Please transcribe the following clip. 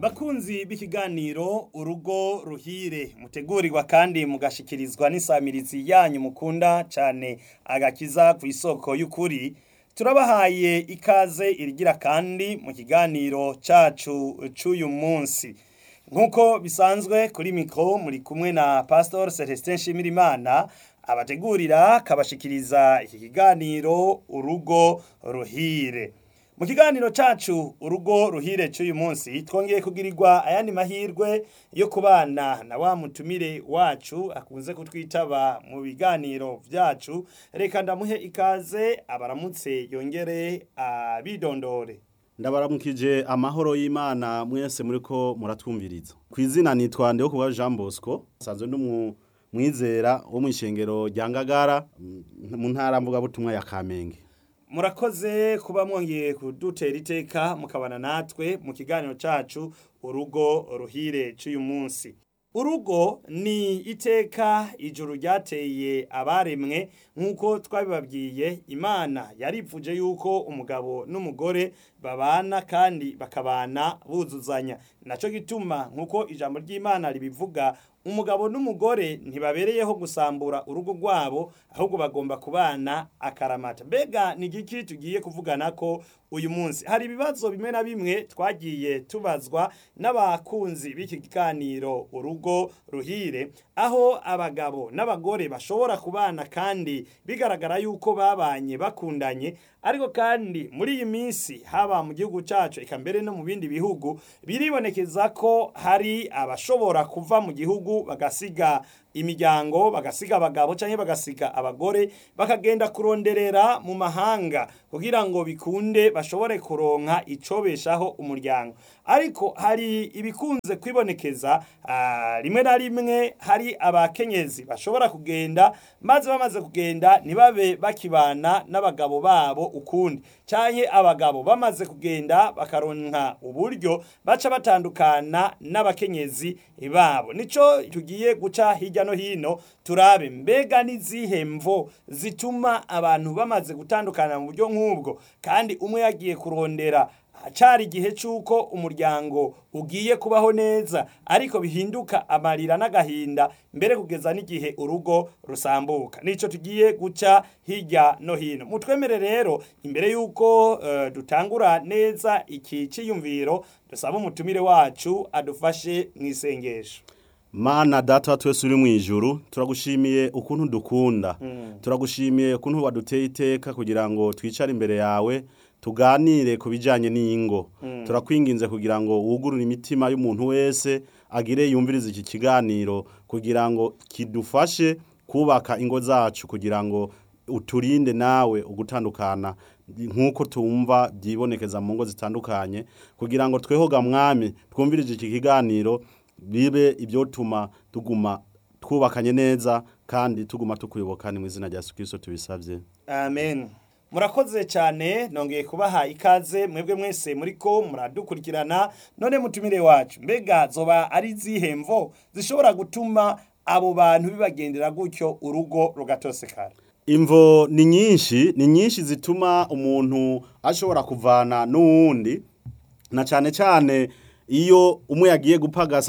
bakunzi b'ikiganiro urugo ruhire mutegurirwa kandi mugashikirizwa n'isamirizi yanyu mukunda cyane agakiza ku isoko y'ukuri turabahaye ikaze irigira kandi mu kiganiro cacu c'uyu munsi nk'uko bisanzwe kuri mikoro muri kumwe na pastor celestin nshimirimana abategurira kabashikiriza iki kiganiro urugo ruhire mu kiganiro cacu urugo ruhire cy'uyu munsi twongeye kugirirwa ayandi mahirwe yo kubana na wa mutumire wacu akunze kutwitaba mu biganiro vyacu reka ndamuhe ikaze abaramutse yongere abidondore ndabaramukije amahoro y'imana mwese muriko muratwumviriza ku izina nitwa ndeho kuba jean bosco nsanzwe ndi mwizera wo mu ishengero rya ngagara mu ntara mvugabutumwa ya kamenge murakoze kuba mwongeye kudutera iteka mukabana natwe mu kiganiro cacu urugo ruhire cy'uyu munsi urugo ni iteka ijuru ryateye abaremwe nk'uko twabibabwiye imana yaripfuje yuko umugabo n'umugore babana kandi bakabana buzuzanya nacyo gituma nk'uko ijambo ry'imana ribivuga umugabo n'umugore ntibabereyeho gusambura urugo rwabo ahubwo bagomba kubana akaramata mbega ni igiki tugiye kuvugana ko uyu munsi hari ibibazo bimwe na bimwe twagiye tubazwa n'abakunzi b'iki kiganiro urugo ruhire aho abagabo n'abagore bashobora kubana kandi bigaragara yuko babanye bakundanye ariko kandi muri iyi minsi haba mu gihugu cyacu eka mbere no mu bindi bihugu biribonekeza ko hari abashobora kuva mu gihugu bagasiga imiryango bagasiga abagabo cyangwa bagasiga abagore bakagenda kuronderera mu mahanga kugira ngo bikunde bashobore kuronka icobeshaho umuryango ariko hari ibikunze kwibonekeza rimwe na rimwe hari abakenyezi bashobora kugenda maze bamaze kugenda ntibabe bakibana n'abagabo babo ukundi cyangwa abagabo bamaze kugenda bakaronka uburyo baca batandukana n'abakenyezi babo nicyo tugiye guca hirya no hino turabe mbega n'izihe mvo zituma abantu bamaze gutandukana mu buryo nk'ubwo kandi umwe yagiye kurondera hacari igihe cy'uko umuryango ugiye kubaho neza ariko bihinduka amarira n'agahinda mbere kugeza n'igihe urugo rusambuka nicyo tugiye guca hirya no hino mutwemere rero imbere y'uko uh, dutangura neza iki cyiyumviro dusaba umutumire wacu adufashe mu isengesho mana data twese uri mu ijuru turagushimiye ukuntu dukunda turagushimiye ukuntu waduteye iteka kugira ngo twicare imbere yawe tuganire ku bijyanye n'ingo turakwinginze kugira ngo wugurure imitima y'umuntu wese agire yumvirize iki kiganiro kugira ngo kidufashe kubaka ingo zacu kugira ngo uturinde nawe ugutandukana nk'uko tumva byibonekeza mu ngo zitandukanye kugira ngo twehoga mwami twumvirije iki kiganiro bibe ibyo tuma tuguma twubakanye neza kandi tuguma tukuyoboka ni mu izina rya Yesu Kristo tubisabye amen murakoze cyane nongeye kubaha ikaze mwebwe mwese muri ko muradukurikirana none mutumire wacu mbega zoba ari izihe mvo zishobora gutuma abo bantu bibagendera gutyo urugo rugatosekara imvo ni nyinshi ni nyinshi zituma umuntu ashobora kuvana n'uwundi na cyane cyane iyo umwe yagiye gupagasa